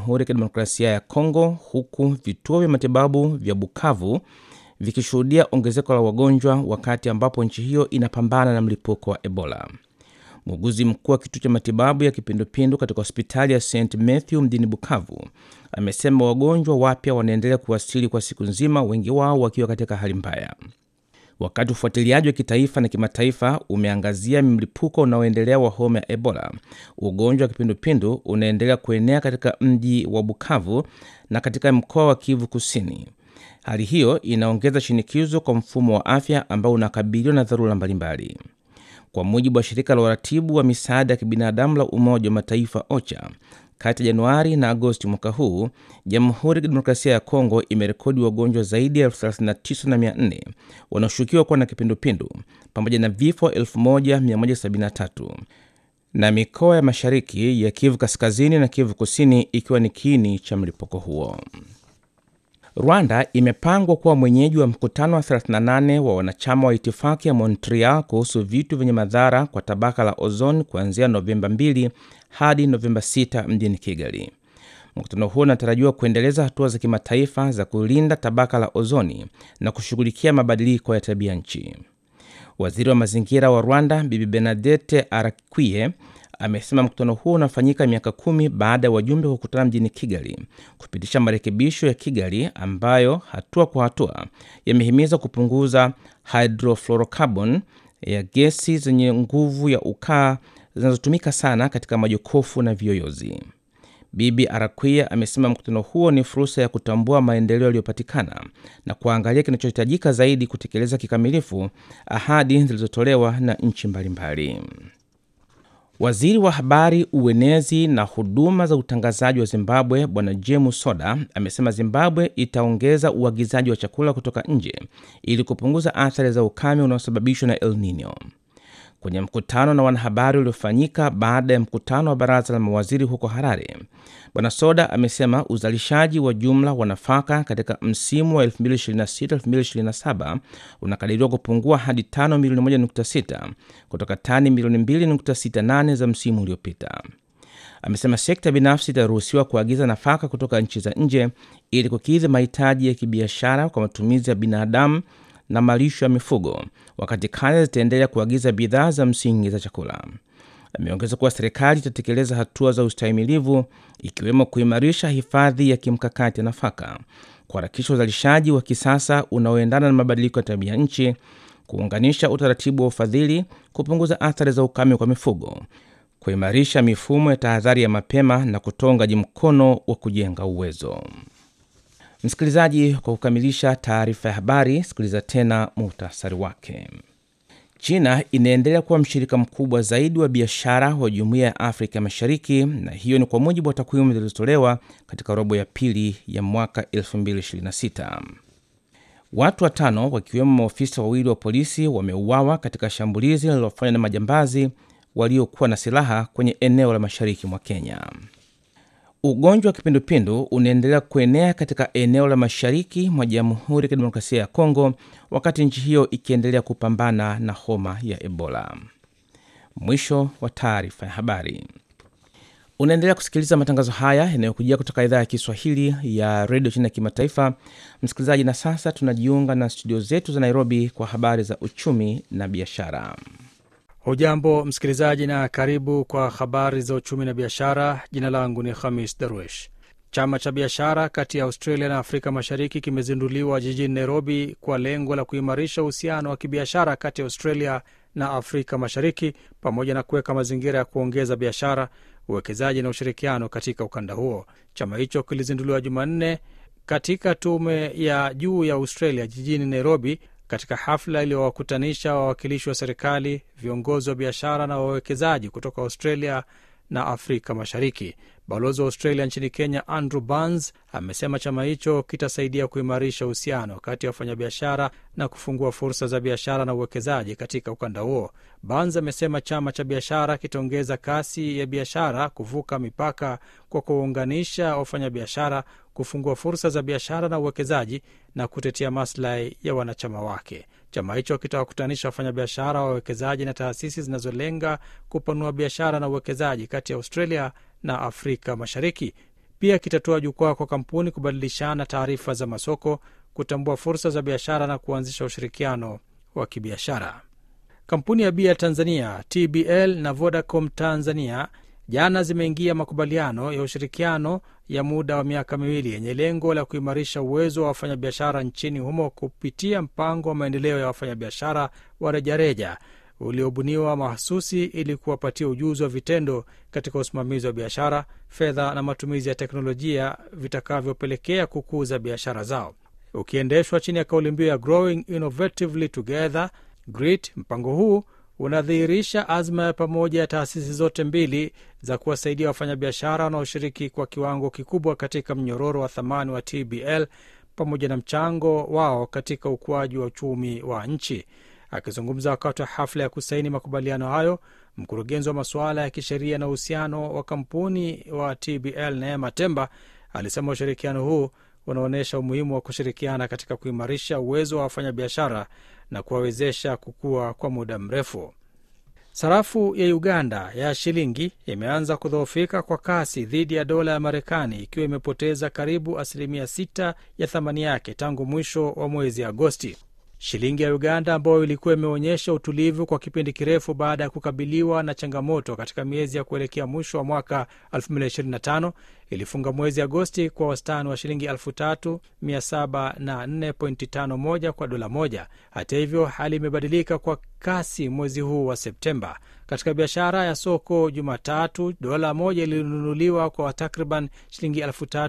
Jamhuri ya Kidemokrasia ya Kongo, huku vituo vya matibabu vya Bukavu vikishuhudia ongezeko la wagonjwa wakati ambapo nchi hiyo inapambana na mlipuko wa Ebola. Muuguzi mkuu wa kituo cha matibabu ya kipindupindu katika hospitali ya St Matthew mjini Bukavu amesema wagonjwa wapya wanaendelea kuwasili kwa siku nzima, wengi wao wakiwa katika hali mbaya. Wakati ufuatiliaji wa kitaifa na kimataifa umeangazia mlipuko unaoendelea wa homa ya Ebola, ugonjwa wa kipindupindu unaendelea kuenea katika mji wa Bukavu na katika mkoa wa Kivu Kusini. Hali hiyo inaongeza shinikizo kwa mfumo wa afya ambao unakabiliwa na dharura mbalimbali. Kwa mujibu wa shirika la uratibu wa misaada ya kibinadamu la Umoja wa Mataifa OCHA, kati ya Januari na Agosti mwaka huu, Jamhuri ya Kidemokrasia ya Kongo imerekodi wagonjwa zaidi ya 39,400 wanaoshukiwa kuwa na kipindupindu pamoja na vifo 1173 na mikoa ya mashariki ya Kivu Kaskazini na Kivu Kusini ikiwa ni kiini cha mlipuko huo. Rwanda imepangwa kuwa mwenyeji wa mkutano wa 38 wa wanachama wa itifaki ya Montreal kuhusu vitu vyenye madhara kwa tabaka la ozoni kuanzia Novemba 2 hadi Novemba 6 mjini Kigali. Mkutano huo unatarajiwa kuendeleza hatua za kimataifa za kulinda tabaka la ozoni na kushughulikia mabadiliko ya tabia nchi. Waziri wa mazingira wa Rwanda Bibi Bernadette Arakwiye amesema mkutano huo unafanyika miaka kumi baada ya wajumbe kukutana mjini Kigali kupitisha marekebisho ya Kigali ambayo hatua kwa hatua yamehimiza kupunguza hydrofluorocarbon ya gesi zenye nguvu ya ukaa zinazotumika sana katika majokofu na viyoyozi. Bibi Arakwia amesema mkutano huo ni fursa ya kutambua maendeleo yaliyopatikana na kuangalia kinachohitajika zaidi kutekeleza kikamilifu ahadi zilizotolewa na nchi mbalimbali. Waziri wa habari, uenezi na huduma za utangazaji wa Zimbabwe Bwana James Soda amesema Zimbabwe itaongeza uagizaji wa chakula kutoka nje ili kupunguza athari za ukame unaosababishwa na El Nino. Kwenye mkutano na wanahabari uliofanyika baada ya mkutano wa baraza la mawaziri huko Harare, Bwana Soda amesema uzalishaji wa jumla wa nafaka katika msimu wa 2026-2027 unakadiriwa kupungua hadi tano milioni 1.6 kutoka tani milioni 2.68 za msimu uliopita. Amesema sekta binafsi itaruhusiwa kuagiza nafaka kutoka nchi za nje ili kukidhi mahitaji ya kibiashara kwa matumizi ya binadamu na malisho ya mifugo, wakati kaya zitaendelea kuagiza bidhaa za msingi za chakula. Ameongeza kuwa serikali itatekeleza hatua za ustahimilivu ikiwemo kuimarisha hifadhi ya kimkakati ya nafaka, kuharakisha uzalishaji wa kisasa unaoendana na mabadiliko ya tabia nchi, kuunganisha utaratibu wa ufadhili, kupunguza athari za ukame kwa mifugo, kuimarisha mifumo ya tahadhari ya mapema na kutoa uungaji mkono wa kujenga uwezo. Msikilizaji, kwa kukamilisha taarifa ya habari, sikiliza tena muhtasari wake. China inaendelea kuwa mshirika mkubwa zaidi wa biashara wa Jumuiya ya Afrika Mashariki, na hiyo ni kwa mujibu wa takwimu zilizotolewa katika robo ya pili ya mwaka 2026. Watu watano wakiwemo maofisa wawili wa polisi wameuawa katika shambulizi lililofanywa na majambazi waliokuwa na silaha kwenye eneo la mashariki mwa Kenya. Ugonjwa wa kipindupindu unaendelea kuenea katika eneo la mashariki mwa Jamhuri ya Kidemokrasia ya Kongo, wakati nchi hiyo ikiendelea kupambana na homa ya Ebola. Mwisho wa taarifa ya habari. Unaendelea kusikiliza matangazo haya yanayokujia kutoka idhaa ya Kiswahili ya redio China ya kimataifa, msikilizaji. Na sasa tunajiunga na studio zetu za Nairobi kwa habari za uchumi na biashara. Hujambo msikilizaji, na karibu kwa habari za uchumi na biashara. Jina langu ni Khamis Darwesh. Chama cha biashara kati ya Australia na Afrika Mashariki kimezinduliwa jijini Nairobi kwa lengo la kuimarisha uhusiano wa kibiashara kati ya Australia na Afrika Mashariki pamoja na kuweka mazingira ya kuongeza biashara, uwekezaji na ushirikiano katika ukanda huo. Chama hicho kilizinduliwa Jumanne katika tume ya juu ya Australia jijini Nairobi katika hafla iliyowakutanisha wawakilishi wa serikali, viongozi wa biashara na wawekezaji kutoka Australia na Afrika Mashariki. Balozi wa Australia nchini Kenya Andrew Burns amesema chama hicho kitasaidia kuimarisha uhusiano kati ya wafanyabiashara na kufungua fursa za biashara na uwekezaji katika ukanda huo. Burns amesema chama cha biashara kitaongeza kasi ya biashara kuvuka mipaka kwa kuwaunganisha wafanyabiashara, kufungua fursa za biashara na uwekezaji na kutetea maslahi ya wanachama wake. Chama hicho kitawakutanisha wafanyabiashara, wawekezaji na taasisi zinazolenga kupanua biashara na uwekezaji kati ya Australia na Afrika Mashariki. Pia kitatoa jukwaa kwa kampuni kubadilishana taarifa za masoko, kutambua fursa za biashara na kuanzisha ushirikiano wa kibiashara. Kampuni ya bia Tanzania TBL na Vodacom Tanzania jana zimeingia makubaliano ya ushirikiano ya muda wa miaka miwili yenye lengo la kuimarisha uwezo wa wafanyabiashara nchini humo kupitia mpango wa maendeleo ya wafanyabiashara wa rejareja uliobuniwa mahususi ili kuwapatia ujuzi wa vitendo katika usimamizi wa biashara, fedha na matumizi ya teknolojia vitakavyopelekea kukuza biashara zao. Ukiendeshwa chini ya kauli mbiu ya Growing Innovatively Together GRIT, mpango huu unadhihirisha azma ya pamoja ya taasisi zote mbili za kuwasaidia wafanyabiashara wanaoshiriki kwa kiwango kikubwa katika mnyororo wa thamani wa TBL pamoja na mchango wao katika ukuaji wa uchumi wa nchi. Akizungumza wakati wa hafla ya kusaini makubaliano hayo, mkurugenzi wa masuala ya kisheria na uhusiano wa kampuni wa TBL Neema Temba alisema ushirikiano huu unaonyesha umuhimu wa kushirikiana katika kuimarisha uwezo wa wafanyabiashara na kuwawezesha kukua kwa muda mrefu. Sarafu ya Uganda ya shilingi imeanza kudhoofika kwa kasi dhidi ya dola ya Marekani, ikiwa imepoteza karibu asilimia 6 ya thamani yake tangu mwisho wa mwezi Agosti. Shilingi ya Uganda ambayo ilikuwa imeonyesha utulivu kwa kipindi kirefu baada ya kukabiliwa na changamoto katika miezi ya kuelekea mwisho wa mwaka 2025 ilifunga mwezi Agosti kwa wastani wa shilingi 3704.51 kwa dola moja. Hata hivyo, hali imebadilika kwa kasi mwezi huu wa Septemba. Katika biashara ya soko Jumatatu, dola moja ilinunuliwa kwa takriban shilingi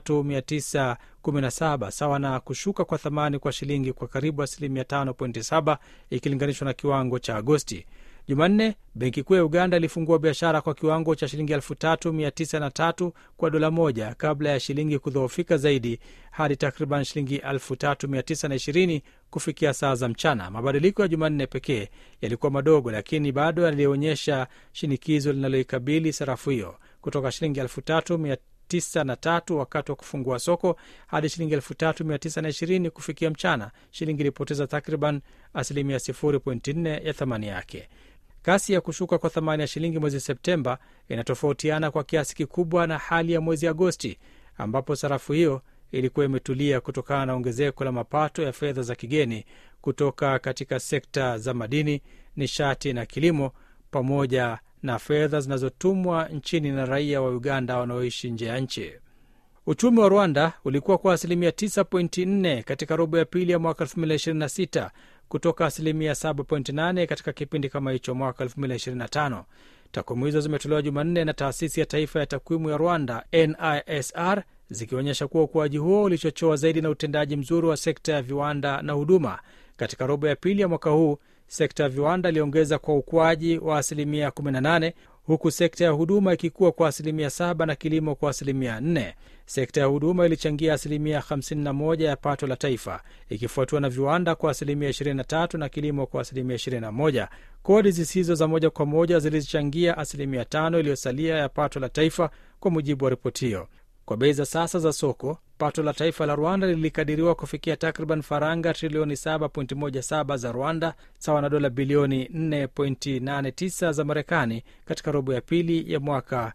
3917 sawa na kushuka kwa thamani kwa shilingi kwa karibu asilimia 5.7 ikilinganishwa na kiwango cha Agosti. Jumanne, benki kuu ya Uganda ilifungua biashara kwa kiwango cha shilingi 3903 kwa dola moja kabla ya shilingi kudhoofika zaidi hadi takriban shilingi 3920 kufikia saa za mchana. Mabadiliko ya Jumanne pekee yalikuwa madogo, lakini bado yalionyesha shinikizo linaloikabili sarafu hiyo kutoka shilingi 3903 wakati wa kufungua soko hadi shilingi 3920 kufikia mchana. Shilingi ilipoteza takriban asilimia 0.4 ya thamani yake. Kasi ya kushuka kwa thamani ya shilingi mwezi Septemba inatofautiana kwa kiasi kikubwa na hali ya mwezi Agosti, ambapo sarafu hiyo ilikuwa imetulia kutokana na ongezeko la mapato ya fedha za kigeni kutoka katika sekta za madini, nishati na kilimo, pamoja na fedha zinazotumwa nchini na raia wa Uganda wanaoishi nje ya nchi. Uchumi wa Rwanda ulikuwa kwa asilimia 9.4 katika robo ya pili ya mwaka 2026 kutoka asilimia 7.8 katika kipindi kama hicho mwaka 2025. Takwimu hizo zimetolewa Jumanne na taasisi ya taifa ya takwimu ya Rwanda, NISR, zikionyesha kuwa ukuaji huo ulichochewa zaidi na utendaji mzuri wa sekta ya viwanda na huduma. Katika robo ya pili ya mwaka huu, sekta ya viwanda iliongeza kwa ukuaji wa asilimia 18 huku sekta ya huduma ikikuwa kwa asilimia 7 na kilimo kwa asilimia 4. Sekta ya huduma ilichangia asilimia 51 ya pato la taifa ikifuatiwa na viwanda kwa asilimia 23 na kilimo kwa asilimia 21. Kodi zisizo za moja kwa moja zilichangia asilimia 5 iliyosalia ya pato la taifa kwa mujibu wa ripoti hiyo. Kwa bei za sasa za soko, pato la taifa la Rwanda lilikadiriwa kufikia takriban faranga trilioni 7.17 za Rwanda, sawa na dola bilioni 4.89 za Marekani katika robo ya pili ya mwaka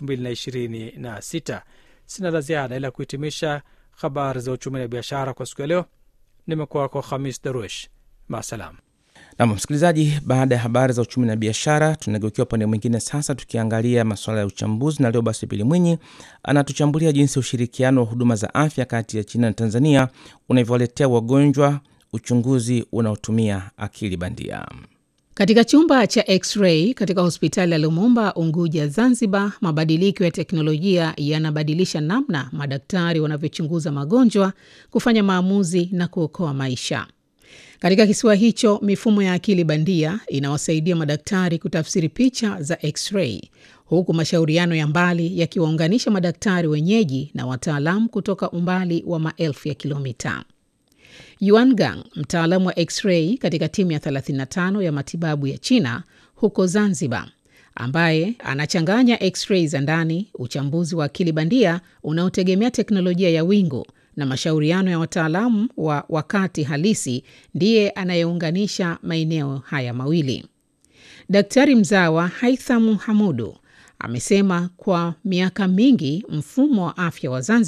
2026. Sina la ziada ila kuhitimisha habari za uchumi na biashara kwa siku ya leo. Nimekuwa kwa Khamis Daruesh, maasalam. Nam msikilizaji, baada ya habari za uchumi na biashara, tunageukia upande mwingine sasa, tukiangalia masuala ya uchambuzi, na leo basi Pili Mwinyi anatuchambulia jinsi ushirikiano wa huduma za afya kati ya China na Tanzania unavyowaletea wagonjwa uchunguzi unaotumia akili bandia. Katika chumba cha x-ray katika hospitali ya Lumumba, Unguja, Zanzibar, mabadiliko ya teknolojia yanabadilisha namna madaktari wanavyochunguza magonjwa, kufanya maamuzi na kuokoa maisha. Katika kisiwa hicho, mifumo ya akili bandia inawasaidia madaktari kutafsiri picha za x-ray, huku mashauriano ya mbali yakiwaunganisha madaktari wenyeji na wataalamu kutoka umbali wa maelfu ya kilomita. Yuan Gang, mtaalamu wa x-ray katika timu ya 35 ya matibabu ya China huko Zanzibar, ambaye anachanganya x-ray za ndani, uchambuzi wa akili bandia unaotegemea teknolojia ya wingu na mashauriano ya wataalamu wa wakati halisi, ndiye anayeunganisha maeneo haya mawili. Daktari mzawa Haitham Hamudu amesema kwa miaka mingi mfumo wa afya wa Zanzibar